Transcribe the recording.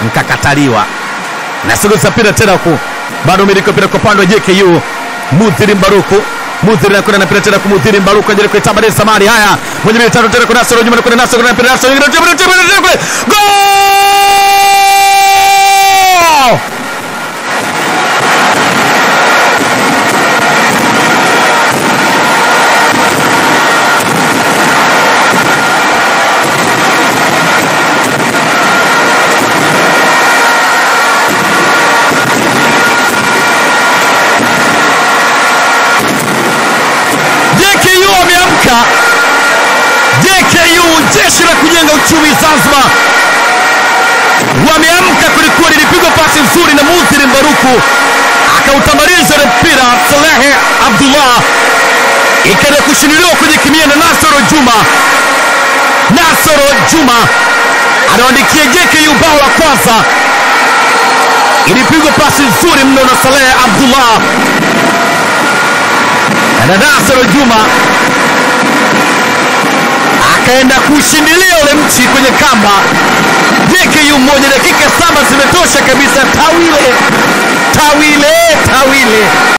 mkakataliwa na sulusa mpira tena huku bado miliki mpira kwa upande wa JKU Mudhiri Mbaruku Mudhiri anakwenda na mpira tena kwa Mudhiri Mbaruku ajaribu kuitamba Deni Samari haya moja mbili tatu tena kwa Nasoro Juma anakwenda Nasoro na mpira Nasoro nyingine tena tena tena kule goal JKU wameamka. JKU jeshi la kujenga uchumi Zanzibar wameamka kwelikweli. Ilipigwa pasi nzuri na Mudhiri Mbaruku akautambaliza ule mpira Salehe Abdullah, ikaenda kushindiliwa kwenye kimia na Nasoro Juma. Nasoro Juma anaandikia JKU bao la kwanza. Ilipigwa pasi nzuri mno na Salehe Abdullah na Nasoro Juma akaenda kushindilia ule mchi kwenye kamba. JKU moja, dakika saba zimetosha kabisa. Tawile, tawile, tawile.